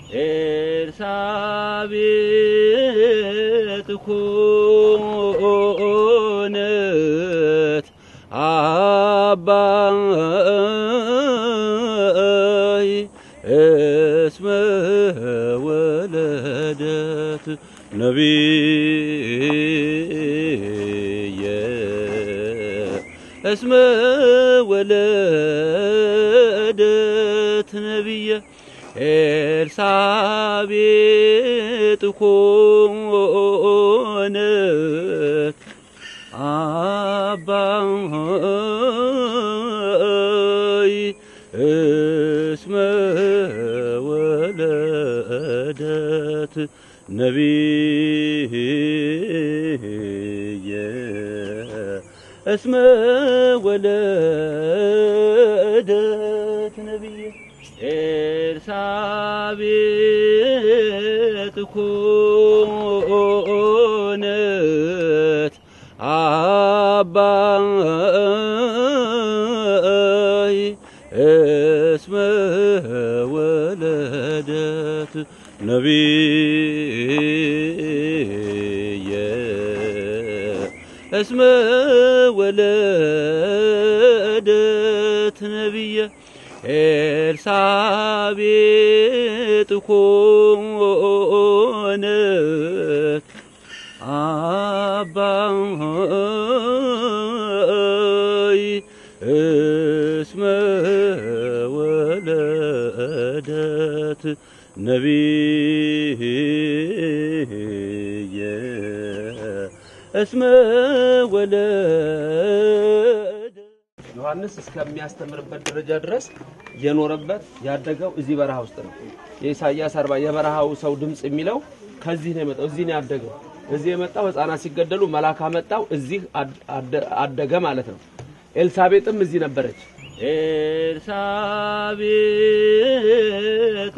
ኤልሳቤጥ ኮነት አባይ እስመ ወለደት ነቢየ እስመ ወለደት ነቢየ ኤልሳቤጥ ኮነት አባይ እስመ ወለደት ነቢየ እስመ ወለደት ነቢየ ኤልሳቤጥ ኮነት አባይ እስመ ወለደት ነቢየ እስመ ወለደት ነቢየ ኤልሳቤጥ ኮነት አባይ እስመ ወለደት ነቢየ እስመ ወለደት ዮሐንስ እስከሚያስተምርበት ደረጃ ድረስ የኖረበት ያደገው እዚህ በረሃ ውስጥ ነው። የኢሳይያስ አርባ የበረሃው ሰው ድምፅ የሚለው ከዚህ ነው የመጣው። እዚህ ነው ያደገው። እዚህ የመጣው ሕፃናት ሲገደሉ መልአክ አመጣው። እዚህ አደገ ማለት ነው። ኤልሳቤጥም እዚህ ነበረች። ኤልሳቤጥ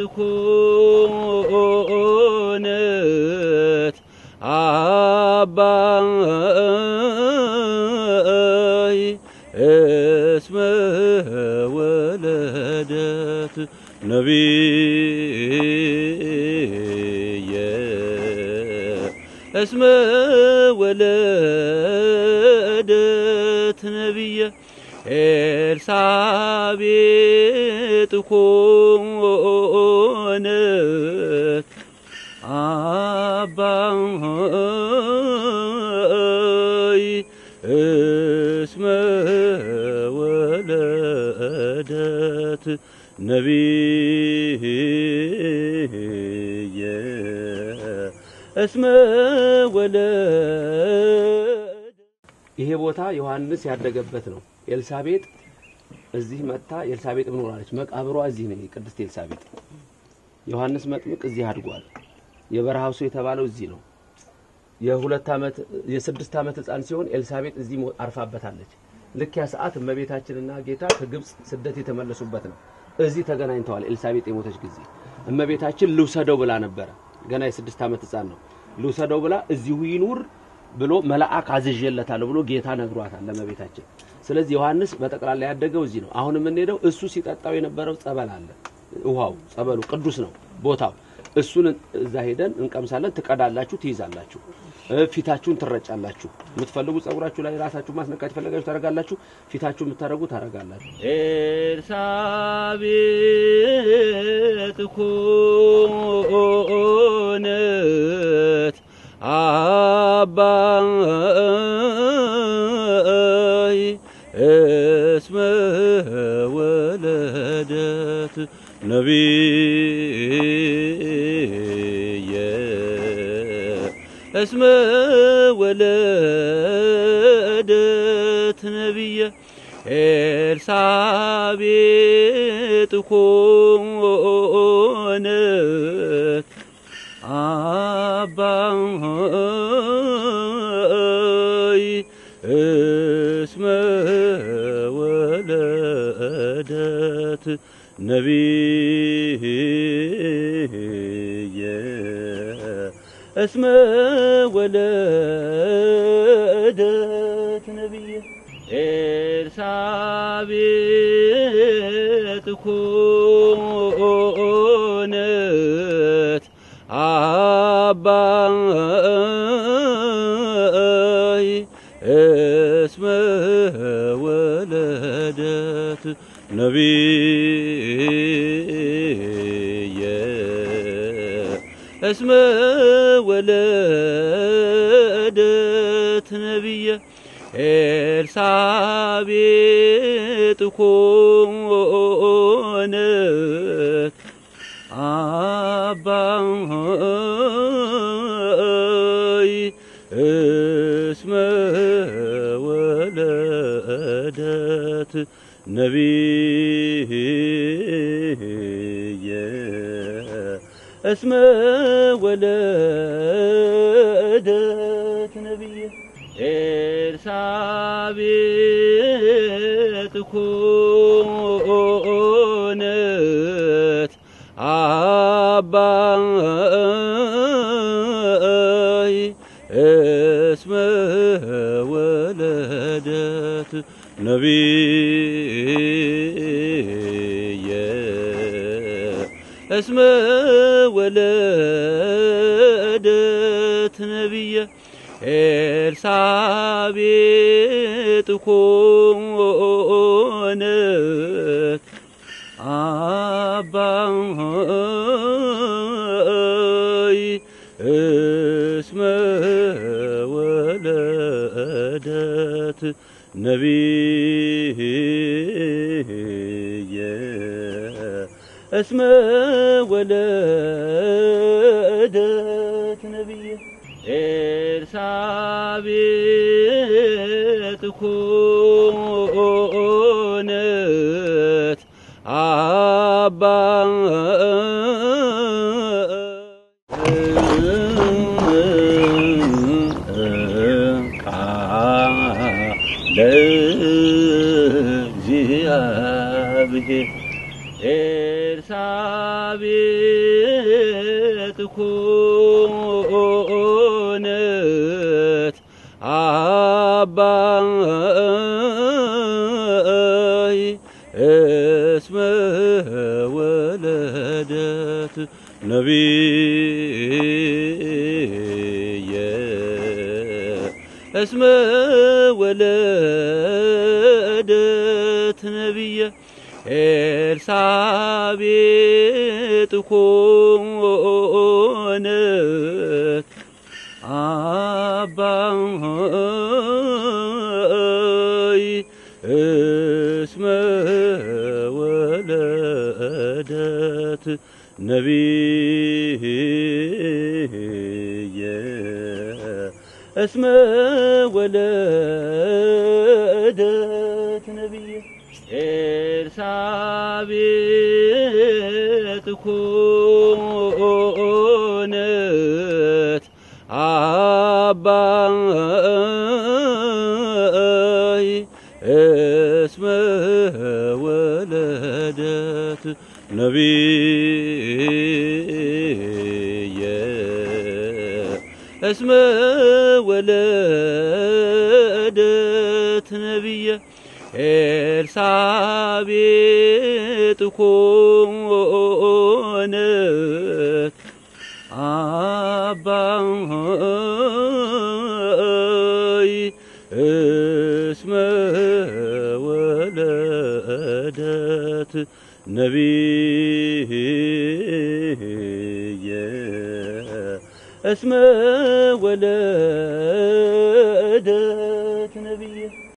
ኮነት አባይ እስመ ወለደት ነቢየ እስመ ወለደት ነቢየ ኤልሳቤጥ ኮነት አባይ እስመ ወለደት ነቢየ እስመ ወለደት ይሄ ቦታ ዮሐንስ ያደገበት ነው። ኤልሳቤጥ እዚህ መጥታ ኤልሳቤጥ ምኖራለች። መቃብሯ እዚህ ነው። ቅድስት ኤልሳቤጥ ዮሐንስ መጥምቅ እዚህ አድጓል። የበረሃው ሰው የተባለው እዚህ ነው። የሁለት ዓመት የስድስት ዓመት ሕፃን ሲሆን ኤልሳቤጥ እዚህ ሞ- አርፋበታለች። ልክ ያ ሰዓት እመቤታችንና ጌታ ከግብፅ ስደት የተመለሱበት ነው። እዚህ ተገናኝተዋል። ኤልሳቤጥ የሞተች ጊዜ እመቤታችን ልውሰደው ብላ ነበረ። ገና የስድስት ዓመት ሕፃን ነው። ልውሰደው ብላ እዚሁ ይኑር ብሎ መልአክ አዝዤለታለሁ ብሎ ጌታ ነግሯታል ለእመቤታችን። ስለዚህ ዮሐንስ በጠቅላላ ያደገው እዚህ ነው። አሁን የምንሄደው እሱ ሲጠጣው የነበረው ጸበል አለ። ውሃው ጸበሉ ቅዱስ ነው ቦታው። እሱን እዛ ሄደን እንቀምሳለን። ትቀዳላችሁ፣ ትይዛላችሁ፣ እ ፊታችሁን ትረጫላችሁ። የምትፈልጉ ጸጉራችሁ ላይ ራሳችሁ ማስነካት የፈለጋችሁ ታደርጋላችሁ። ፊታችሁ የምታደርጉ ታደርጋላችሁ። ኤልሳቤጥ ኮነት አባይ እስመ ወለደት ነቢየ እስመ ወለደት ነቢየ ኤልሳቤጥ ኮነት አባይ እስመ ወለደት ነቢየ እስመ ወለደት ነቢየ ኤልሳቤጥ ኮነት ወለደት አባይ እስመ ወለደት ነቢየ እስመ ወለደት ነቢየ ኤልሳቤጥ ኮነት አባይ እስመ ወለደት ነቢየ እስመ ወለደት ነቢየ ኤልሳቤጥ ኮነት አባይ እስመ ወለደት ነቢየ እስመ ወለደት ነቢየ ኤልሳቤጥ ኮነት አባይ እስመ ወለደት ነቢየ እስመ ወለደት ነቢየ ኤልሳቤጥ ኮነት ቃለ እግዚአብሔር ኤልሳቤጥ ኮነት አባይ እስመ ወለደት ነቢየ እስመ ወለደት ነቢየ ኤልሳቤጥ ኮነት አባይ እስመ ወለደት ነቢየ እስመ ወለደት ነቢየ ኤልሳቤጥ ኮነት አባይ እስመ ወለደት ነቢየ እስመ ወለደት ነቢየ ኤልሳቤጥ ኮነት አባይ እስመ ወለደት ነቢየ እስመ ወለደት ነቢየ